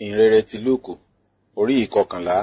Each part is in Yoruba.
ìhìnrere ti lúùkù orí ìkọkànlá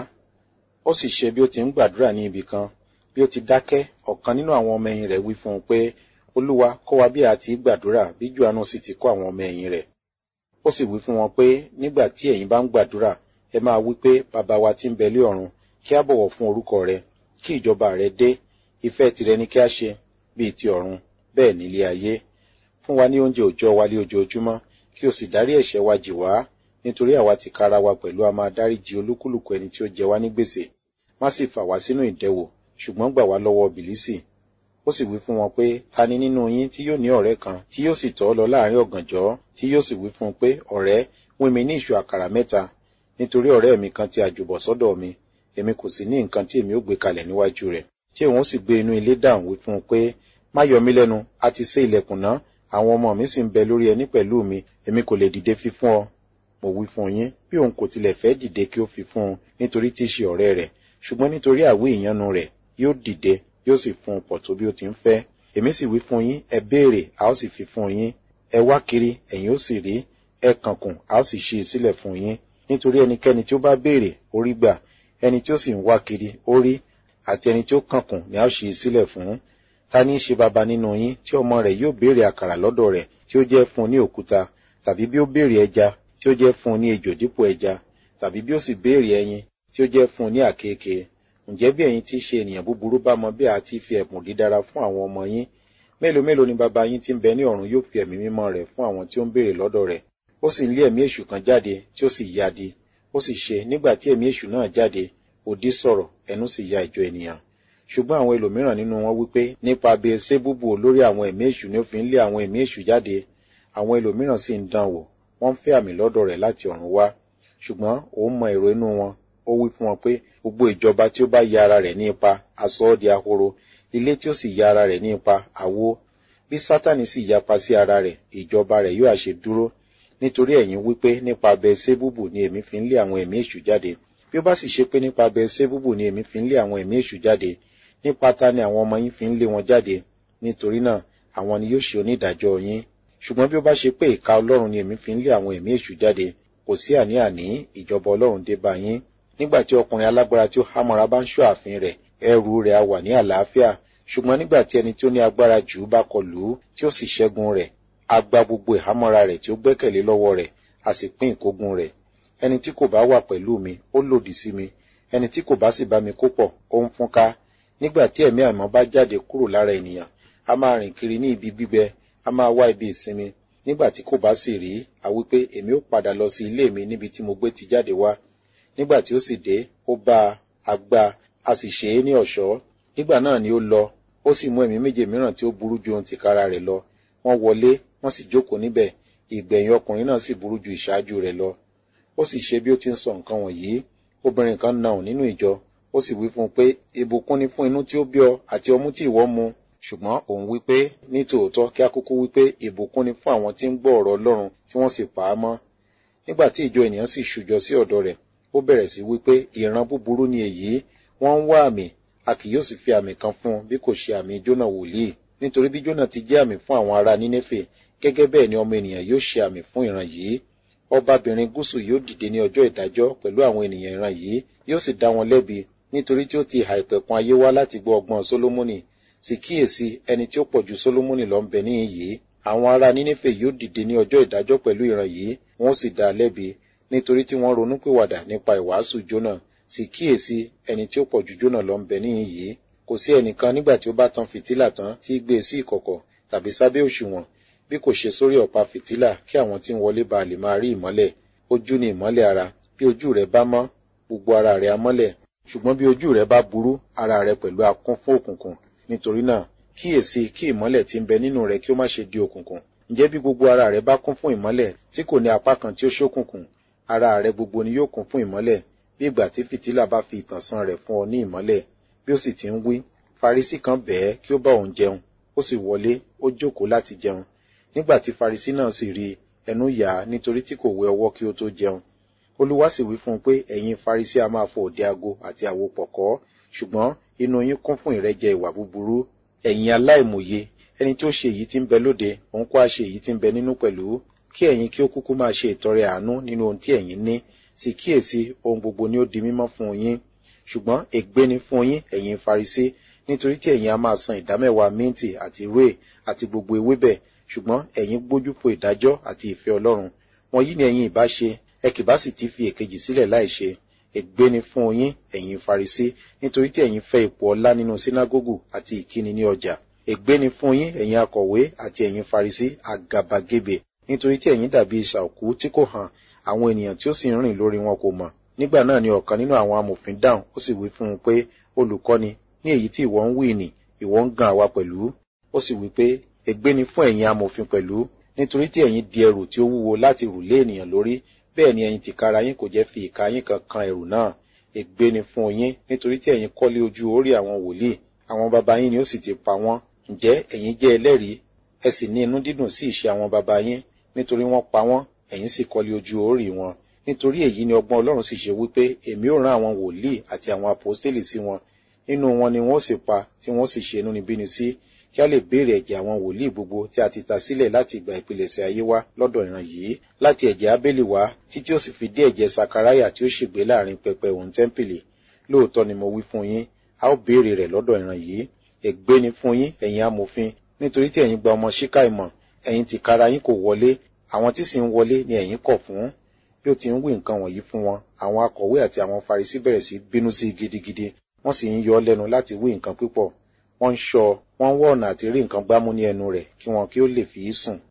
ó sì ṣe bí ó ti ń gbàdúrà ní ibì kan bí ó ti dákẹ́ ọ̀kan nínú àwọn ọmọ ẹ̀yìn rẹ̀ wí fún un pé olúwa kọ́ wa bí a ti gbàdúrà bí johannu sì ti kọ́ àwọn ọmọ ẹ̀yìn rẹ̀ ó sì wí fún wọn pé nígbà tí ẹ̀yin bá ń gbàdúrà ẹ máa wí pé bàbá wa tí ń bẹ lé ọ̀run kí a bọ̀wọ̀ fún orúkọ rẹ kí ìjọba rẹ dé ìfẹ́ tìrẹ ni kí a ṣe bíi ti ọ̀run bẹ́ẹ̀ nílé ayé fún wa ní oúnjẹ òòjọ́ wa lé ojoojúmọ́ kí o sì dárí ẹ̀ṣẹ̀ wa jì wá nítorí àwa ti kára wa pẹ̀lú a máa dáríjì olúkúlùkù ẹni tí ó jẹ wá ní gbèsè má sì fà wá sínú ìdẹwò ṣùgbọ́n gbà wá lọ́wọ́ bìlísì ó sì wí fún wọn pé ta ni nínú yín tí yóò ní ọ̀rẹ́ kan tí yóò sì tọ̀ ọ́ lọ láàrin ọ̀gànjọ́ tí yóò sì wí fún un pé ọ̀rẹ́ wín mi ní ìṣù àkàrà mẹ́ta nítorí ọ̀rẹ́ mi kan ti àjùbọ̀ sọ́dọ̀ mi èmi kò sì ní nǹkan tí èmi ó gbé kalẹ̀ níwájú rẹ̀ tí òun ó sì gbé inú ilé dáhùn wí fún un pé má yọ mí lẹ́nu a ti sé ilẹ̀kùn náà àwọn ọmọ mi sì ń bẹ lórí ẹní pẹ̀lú mi èmi kò lè dìde fi fún ọ mo wí fún yín bí òun kò tilẹ̀ fẹ́ dìde kí ó fi fún un nítorí tí í ṣe ọ̀rẹ́ rẹ̀ ṣùgbọ́n nítorí àwí ìyanu rẹ̀ yóò dìde yóò sì fún un pọ̀ tó bí ó ti ń fẹ́ èmi sì wí fún yín ẹ béèrè a ó sì fi fún yín ẹ wá kiri ẹ̀yin ó sì rí ẹ kànkùn a ó sì ṣí i sílẹ̀ fún yín nítorí ẹnikẹ́ni tí ó bá béèrè ó rí gbà ẹni tí ó sì ń wá kiri ó rí àti ẹni tí ó kànkùn ni a ó ṣí i sílẹ̀ fún ta ní í ṣe baba nínú yín tí ọmọ rẹ̀ yóò béèrè àkàrà lọ́dọ̀ rẹ̀ tí ó jẹ́ fún un ní òkúta tàbí bí ó béèrè ẹja tí ó jẹ́ fún un ní ejò dípò ẹja tàbí bí ó sì béèrè ẹyin tí ó jẹ́ fún un ní àkekè ǹjẹ́ bí ẹ̀yin tí í ṣe ènìyàn búburú bá mọ bí a ti fi ẹ̀bùn dídára fún àwọn ọmọ yín mélòó mélòó ni baba yín tí ń bẹ ní ọ̀run yóò fi ẹ̀mí mímọ́ rẹ̀ fún àwọn tí ó ń béèrè lọ́dọ̀ rẹ̀ ó sì ń lé ẹ̀mí èṣù kan jáde tí ó sì yadi ó sì ṣe nígbà tí ẹ̀mí èṣù náà jáde òdì sọ̀rọ̀ ẹnu sì ya ìjọ ènìyàn ṣùgbọ́n àwọn ẹlòmíràn nínú wọn wípé nípa Beelzebúbù olórí àwọn ẹ̀mí èṣù ni ó fi ń lé àwọn ẹ̀mí èṣù jáde àwọn ẹlòmíràn sì ń dán wò wọ́n ń fẹ́ àmì lọ́dọ̀ rẹ̀ láti ọ̀run wá ṣùgbọ́n òun mọ èrò inú wọn ó wí fún wọn pé gbogbo ìjọba tí ó bá ya ara rẹ̀ ní ipa aṣọ ọ́ di ahoro ilé tí ó sì ya ara rẹ̀ ní ipa àwo bí sátani sì yapa sí ara rẹ̀ ìjọba rẹ̀ yóò àṣe dúró nítorí ẹ̀yin wípé nípa Beelzebúbù ni èmi fi ń lé àwọn ẹ̀mí èṣù jáde bí ó bá sì ṣe pé nípa Beelzebúbù ni èmi fi ń lé àwọn ẹ̀mí èṣù jáde nípa ta ni àwọn ọmọ yín fi ń lé wọn jáde nítorí náà àwọn ni yóò ṣe onídàájọ́ yín ṣùgbọ́n bí ó bá ṣe pé ìka Ọlọ́run ni èmi fi ń lé àwọn ẹ̀mí èṣù jáde kò sí àní-àní ìjọba Ọlọ́run dé bá yín nígbà tí ọkùnrin alágbára tí ó hámọ́ra bá ń ṣọ́ ààfin rẹ̀ ẹrù rẹ̀ á wà ní àlàáfíà ṣùgbọ́n nígbà tí ẹni tí ó ní agbára jù ú bá kọlù ú tí ó sì ṣẹ́gun rẹ̀ á gba gbogbo ìhámọ́ra rẹ̀ tí ó gbẹ́kẹ̀lé lọ́wọ́ rẹ̀ á sì pín ìkógun rẹ̀ ẹni tí kò bá wà pẹ̀lú mi ó lòdì sí mi ẹni tí kò bá sì bá mi kó pọ̀ ó ń fúnká nígbà tí ẹ̀mí àìmọ́ bá jáde kúrò lára ènìyàn a máa rìn kiri ní ibi gbígbẹ a máa wá ibi ìsinmi nígbà tí kò bá sì rí a wí pé èmi ó padà lọ sí ilé mi níbi tí mo gbé ti jáde wá nígbà tí ó sì dé ó bá a gbá a sì ṣe é ní ọ̀ṣọ́ nígbà náà ni ó lọ ó sì mú ẹ̀mí méje mìíràn tí ó burú ju ohun tìkára rẹ̀ lọ wọ́n wọlé wọ́n sì jókòó níbẹ̀ ìgbẹ̀yìn ọkùnrin náà sì burú ju ìṣáájú rẹ̀ lọ ó sì ṣe bí ó ti ń sọ nǹkan wọ̀nyí obìnrin kan nà ọ́ nínú ìjọ ó sì wí fún un pé ìbùkún ni fún inú tí ó bí ọ àti ọmú tí ìwọ mu ṣùgbọ́n òun wí pé ní tòótọ́ kí a kúkú wí pé ìbùkún ni fún àwọn tí ń gbọ́ ọ̀rọ̀ Ọlọ́run tí wọ́n sì pa á mọ́ nígbà tí ìjọ ènìyàn sì ṣùjọ sí ọ̀dọ̀ rẹ̀ ó bẹ̀rẹ̀ sí wí pé ìran búburú ni èyí wọ́n ń wá àmì a kì yóò sì fi àmì kan fún un bí kò ṣe àmì Jónà wòlíì nítorí bí Jónà ti jẹ́ àmì fún àwọn ará Nínéfè gẹ́gẹ́ bẹ́ẹ̀ ni ọmọ ènìyàn yóò ṣe àmì fún ìran yìí ọbabìnrin gúúsù yóò dìde ní ọjọ́ ìdájọ́ pẹ̀lú àwọn ènìyàn ìran yìí yóò sì dá wọn lẹ́bi nítorí tí ó ti ìhà ìpẹ̀kun ayé wá láti gbọ́ ọgbọ́n Sólómọ́nì sì kíyèsí ẹni tí ó pọ̀ ju Sólómọ́nì lọ ń bẹ níhìn yìí àwọn ará Nínéfè yóò dìde ní ọjọ́ ìdájọ́ pẹ̀lú ìran yìí wọ́n sì dá a lẹ́bi nítorí tí wọ́n ronúpìwàdà nípa ìwàásù Jónà sì kíyèsí ẹni tí ó pọ̀ ju Jónà lọ ń bẹ níhìn yìí kò sí ẹnìkan nígbà tí ó bá tan fìtílà tán tí í gbé e sí ìkọ̀kọ̀ tàbí sábẹ́ òṣùwọ̀n bí kò ṣe sórí ọ̀pá fìtílà kí àwọn tí ń wọlé ba lè máa rí ìmọ́lẹ̀ ojú ni ìmọ́lẹ̀ ara bí ojú rẹ bá mọ́ gbogbo ara rẹ á mọ́lẹ̀ ṣùgbọ́n bí ojú rẹ bá burú ara rẹ pẹ̀lú á kún fún òkùnkùn nítorí náà kíyèsí kí ìmọ́lẹ̀ tí ń bẹ nínú rẹ kí ó má ṣe di òkùnkùn ǹjẹ́ bí gbogbo ara rẹ bá kún fún ìmọ́lẹ̀ tí kò ní apá kan tí ó ṣókùnkùn ara rẹ gbogbo ni yóò kún fún ìmọ́lẹ̀ bí ìgbà tí fìtílà bá fi ìtànṣán rẹ̀ fún ọ ní ìmọ́lẹ̀ bí ó sì ti ń wí Farisí kan bẹ̀ẹ́ kí ó bá òun jẹun ó sì wọlé ó jókòó láti jẹun nígbà tí Farisí náà sì rí ẹnu yà á nítorí tí kò wẹ ọwọ́ kí ó tó jẹun Olúwa sì wí fún un pé ẹ̀yin Farisí a máa fọ òde ago àti àwo pọ̀kọ́ ṣùgbọ́n inú yín kún fún ìrẹ́jẹ ìwà búburú ẹ̀yin aláìmòye ẹni tí ó ṣe èyí tí ń bẹ lóde òun kó a ṣe èyí tí ń bẹ nínú pẹ̀lú kí ẹ̀yin kí ó kúkú máa ṣe ìtọrẹ àánú nínú ohun tí ẹ̀yin ní sì kíyèsí ohun gbogbo ni ó di mímọ́ fún yín ṣùgbọ́n ègbé ni fún yín ẹ̀yin farisí nítorí tí ẹ̀yin a máa san ìdámẹ́wàá mínti àti rúè àti gbogbo ewébẹ̀ ṣùgbọ́n ẹ̀yin gbójú fo ìdájọ́ àti ìfẹ́ ọlọ́run wọ̀nyí ni ẹ̀yin ìbá ṣe ẹ kì bá sì ti fi èkejì sílẹ̀ láì ṣe ègbé ni fún yín ẹ̀yin farisí nítorí tí ẹ̀yin fẹ́ ipò ọlá nínú sínágógù àti ìkíni ní ọjà ègbé ni fún yín ẹ̀yin akọ̀wé àti ẹ̀yin farisí àgàbàgebè nítorí tí ẹ̀yin dàbí ìṣà òkú tí kò hàn àwọn ènìyàn tí ó sì ń rìn lórí wọn kò mọ̀ nígbà náà ni ọ̀kan nínú àwọn amòfin dáhùn ó sì wí fún un pé olùkọ́ni ní èyí tí ìwọ ń wí nì ìwọ ń gan àwa pẹ̀lú ó sì wí pé ègbé ni fún ẹ̀yin amòfin pẹ̀lú nítorí tí ẹ̀yin di ẹrù tí ó wúwo láti rù lé ènìyàn lórí bẹ́ẹ̀ ni ẹ̀yin tìkára yín kò jẹ́ fi ìka yín kan kan ẹrù náà ègbé ni fún yín nítorí tí ẹ̀yin kọ́lé ojú orí àwọn wòlíì àwọn baba yín ni ó sì ti pa wọ́n ǹjẹ́ ẹ̀yin jẹ́ ẹlẹ́rìí ẹ sì ní inú dídùn sí ìṣe àwọn baba yín nítorí wọ́n pa wọ́n ẹ̀yin sì kọ́lé ojú orí wọn nítorí èyí ni ọgbọ́n ọlọ́run sì ṣe wípé èmi ò rán àwọn wòlíì àti àwọn àpòstélì sí wọn nínú wọn ni wọn ó sì pa tí wọn ó sì ṣe inúnibíni sí kí a lè béèrè ẹ̀jẹ̀ àwọn wòlíì gbogbo tí a ti ta sílẹ̀ láti ìgbà ìpilẹ̀ṣẹ̀ ayé wá lọ́dọ̀ ìran yìí láti ẹ̀jẹ̀ abélì wá títí ó sì fi dé ẹ̀jẹ̀ sakaraya tí ó ṣègbé láàrin pẹpẹ òun tẹ́ḿpìlì lóòótọ́ ni mo wí fún yín a ó béèrè rẹ̀ lọ́dọ̀ ìran yìí ègbé ni fún yín ẹ̀yin amòfin nítorí tí ẹ̀yin gba ọmọ ṣíkà ìmọ̀ ẹ̀yin tìkára yín kò wọlé àwọn tí sì ń wọlé ni ẹ̀yin kọ̀ fún bí ó ti ń wí nǹkan wọ̀nyí fún wọn àwọn akọ̀wé àti àwọn farisí bẹ̀rẹ̀ sí bínú sí gidigidi wọ́n sì ń yọ ọ́ lẹ́nu láti wí nǹkan púpọ̀ wọ́n ń ṣọ́ wọ́n ń wọ́ ọ̀nà àti rí nǹkan gbámú ní ẹnu rẹ̀ kí wọn kí ó lè fi í sùn